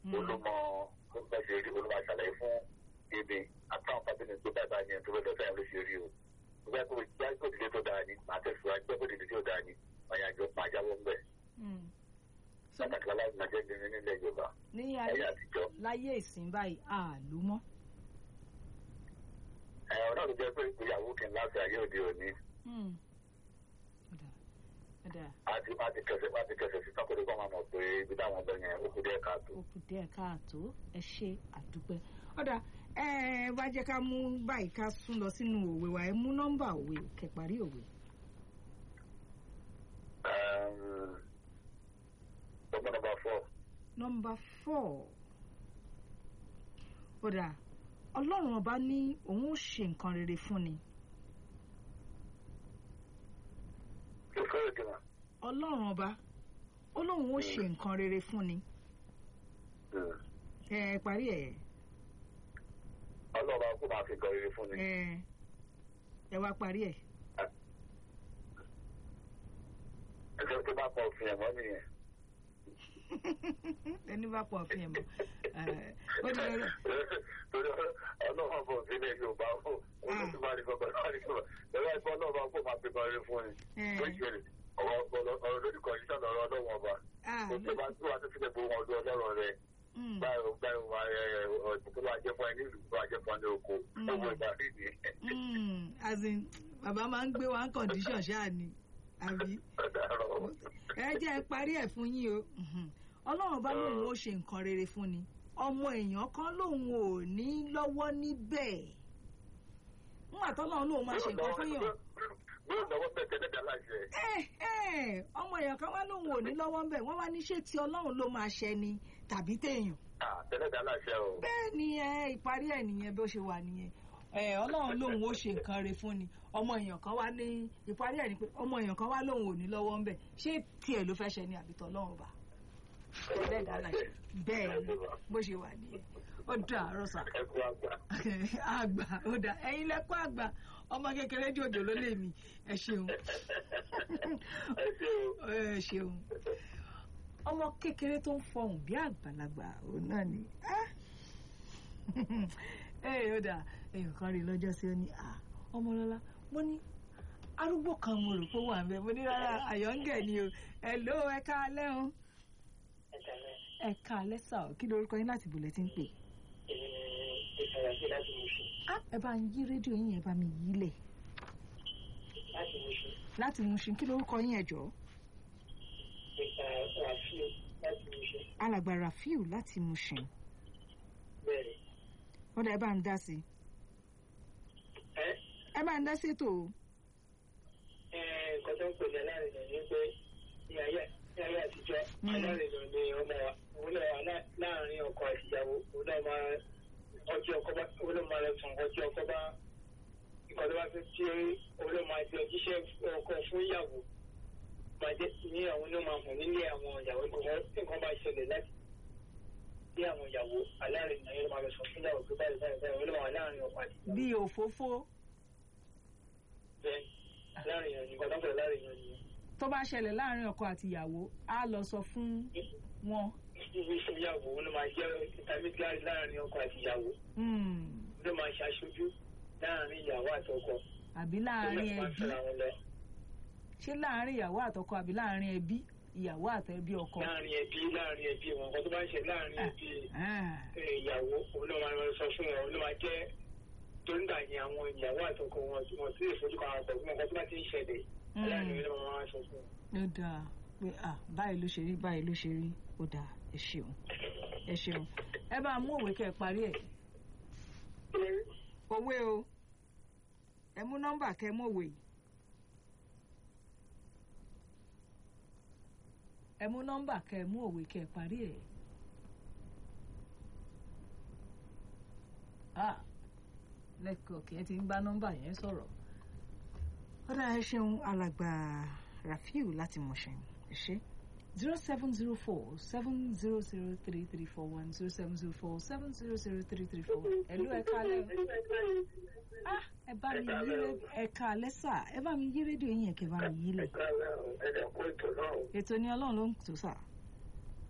Mm. olùmọ olùmọ ṣe rí olùmọ àṣàlàyé fún èmi àtàwọn kábínì tó bá bá yẹn tó bá lọ sáyẹn ló ṣe rí o gbẹ́ kó gbẹ́ kó dìde tó dáa ni màá tẹ̀síwájú gbẹ́ kó dìde tó dáa ni ọ̀yà àjọ máa jáwọ́ ń bẹ̀ Mm. So, pàtàkì aláìsí máa jẹ́ ní nílẹ̀ yorùbá ní ayé ayé àtijọ́ láyé ìsìn báyìí àlù mọ́. ẹ̀ ọ̀nà tó jẹ́ pé ìgbéyàwó kì í láti ayé òde òní Mm. Ọ̀dà ọ̀dà àti àti kẹsẹ̀ àti kẹsẹ̀ sí kákòrò kọ́ máa mọ̀ pé ibi táwọn ọ̀dọ́ yẹn ó kú díẹ̀ káàtó. ó kù díẹ̀ káàtó ẹ ṣe àdúpẹ́. ọ̀dà ẹ wá jẹ́ ká mú báyìí ká sún lọ sínú òwe wa ẹ mú nọ́mbà òwe kẹparí òwe. ọgbọ́n nọmba fọ́ nọ́mbà four ọ̀dà ọlọ́run ọba ní òun ó ṣe nǹkan rere fún ni tó fẹ́ ìdìmọ̀ ọlọ́run ọba ó lóun ó ṣe nǹkan rere fún ni ẹ parí ẹ ọlọ́ba kó máa fi gan rere fún ni. ẹ ẹ wá parí ẹ ẹjọ́ tó bá pọ̀ òfin ẹ̀mọ́ nìyẹn. ẹni bá pọ̀ fi ẹ̀ mọ́ ẹ ó di lórí torí ọlọ́ba bọ̀ sílẹ̀ yorùbá fún olóṣù máa ní gbọ́gbọ́ náà ní gbọ́gbọ́ ẹ̀rọ ẹ̀kọ́ ọlọ́ba kó máa fi gan rere fún ni. ẹ ó ṣe ọ̀rọ̀ ọ̀rọ̀ lórí kọ̀ọ̀ṣọ́ lọ́rọ̀ ọlọ́wọ́n ọba. ah kò tó bá tó wá tó fi lè bo wọn ọdún ọlọ́rọ̀ rẹ̀. mm, báyọ̀ báyọ̀ wá ẹ̀ ọ̀dùnkú máa jẹ́ fún ẹ nílùú máa jẹ́ fún ẹ ní oko. Mm. owó ìgbà rídìí. mm, as in bàbá máa ń gbé wa ń condition ṣáà ni àbí ẹ jẹ́ ẹ parí ẹ̀ fún yín o Mhm. ọlọ́run bá lóun ó ṣe nǹkan rere fún ni ọmọ èèyàn kan lòun ò ní lọ́wọ́ níbẹ̀ nígbà tọ́lọ́run lòun máa ṣe nǹkan fún yàn Yóò lọ́wọ́ bẹ́ẹ̀ tẹ́lẹ̀ dá láṣẹ. ẹ ẹ ọmọ èèyàn kan wá lòun ò ní lọ́wọ́ níbẹ̀ wọ́n wá ní ṣé ti ọlọ́run ló máa ṣẹ ni tàbí téèyàn Ah, Tẹ́lẹ̀ dá láṣẹ o. bẹ́ẹ̀ ni ẹ ìparí ẹ̀ nìyẹn bó ṣe wà nìyẹn ẹ ọlọ́run lòun ó ṣe nǹkan re fún ni ọmọ èèyàn kan wá ní ìparí ẹ̀ ni pé ọmọ èèyàn kan wá lòun ò ní lọ́wọ́ ńbẹ̀ ṣé tiẹ̀ ló fẹ́ ṣe ni àbí tọ́lọ́run bá bẹ́ẹ̀ dáná ṣe bẹ́ẹ̀ ni bó ṣe wà nìyẹn ó dàárọ̀ sà Ẹ kú àgbà. àgbà ó dà ẹ̀yin lẹ́kọ́ àgbà ọmọ kékeré jòjò ló lè mí ẹ ṣeun Ẹ ṣe o. ẹ ṣeun ọmọ kékeré tó ń fọhùn bí àgbàlagbà òun náà ni ah. ẹ ó dà èèyàn kan rí lọ́jọ́ sí ó ní ah, ọmọlọ́lá mo ní arúgbó kan mo rò pé ó wà ń bẹ mo ní rárá àyọ̀ǹgẹ̀ ni o ẹ ló ẹ káalẹ́ o ẹ káalẹ́ sà ó kí lorúkọ yín láti bùlẹ̀ tí ń pè ìfàyàgbé láti mú ṣe Ah, ẹ bá ń yí rédíò yín ẹ bá mi yí lẹ̀ láti mú ṣe láti Mushin kí lorúkọ yín ẹ jọ̀ọ́ ìfà ràfíò láti mú ṣe alàgbà Rafiu láti Mushin bẹ́ẹ̀ ọ̀dà ẹ bá ń dá sí i ẹ ẹ bá ń dá sí ètò o. ẹ nǹkan tó ń pè ní alárinà ni pé ní ayé ní ayé àtijọ́ Mm. alárinà ni ọmọ wa òun náà wà lá- láàrin ọkọ àti ìyàwó òun náà máa ọjọ́ ọkọ bá òun náà máa lọ sùn ọjọ́ ọkọ bá nǹkan tó bá fi tí òun náà máa jẹ jíṣẹ́ ọkọ fún ìyàwó máa jẹ́ ní àwọn náà máa hàn nílé àwọn ìyàwó nǹkan nǹkan bá ṣẹlẹ̀ láti bí àwọn ìyàwó alárinà yẹn máa lọ sọ fún ìyàwó pé báyìí báyìí báyìí òun náà wà láàrin ọkọ àti ìyàwó bí òfófó bẹ́ẹ̀ láàrin yẹn nǹkan tó ń pè láàrin yẹn nìyẹn. tó bá ṣẹlẹ̀ láàrin ọkọ àti ìyàwó á lọ sọ fún wọn. ibi ìṣòyàwó ló máa jẹ́ intermediary láàrin ọkọ àti ìyàwó Hmm, ló máa ṣaṣojú láàrin ìyàwó àti ọkọ àbí ló láàrin máa ẹbí fẹ́ra wọn lọ ṣé láàrin ìyàwó àtọkọ àbí láàrin ẹbí ìyàwó àtẹbí ọkọ. láàrin ẹbí láàrin ẹbí wọn nǹkan tó bá ń ṣe láàrin ẹbí Ah, eh, ìyàwó òun ló máa sọ fún wọn òun ló máa jẹ́ tó ń gbà yẹn àwọn ìyàwó àti ọkọ wọn tí wọn sì lè fojú kan àwọn ọkọ nǹkan tó bá ti ń ṣẹlẹ̀ Mm. láàrin ìlú wọn máa sọ fún wọn. ó dáa pé ah báyìí ló ṣe rí báyìí ló ṣe rí ó dáa ẹ ṣeun ẹ ṣeun ẹ bá mú òwe kẹ́ ẹ parí ẹ̀ òwe o ẹ mú nọ́mbà kẹ́ ẹ mú òwe yìí. ẹ mú nọ́mbà kẹ́ ẹ mú òwe kẹ́ ẹ parí ẹ̀. ah lẹ́kọ̀ọ́ kí ẹ ti ń bá nọ́mbà yẹn sọ̀rọ̀ ọ̀dà ẹ ṣeun alàgbà Rafiu láti Mushin ẹ ṣe zero seven zero four seven zero zero three three four one zero seven zero four seven zero zero three three four one ẹ̀lú ẹ̀ka alẹ́ ah ẹ bá mi yí rédíò ẹ̀ka alẹ́ sà ẹ bá mi yí rédíò yín ẹ̀kẹ́ bá mi yí lẹ̀ ẹ̀ka ẹ̀dẹ̀kọ́ ètò náà ètò ni ọlọ́run ló ń tò sà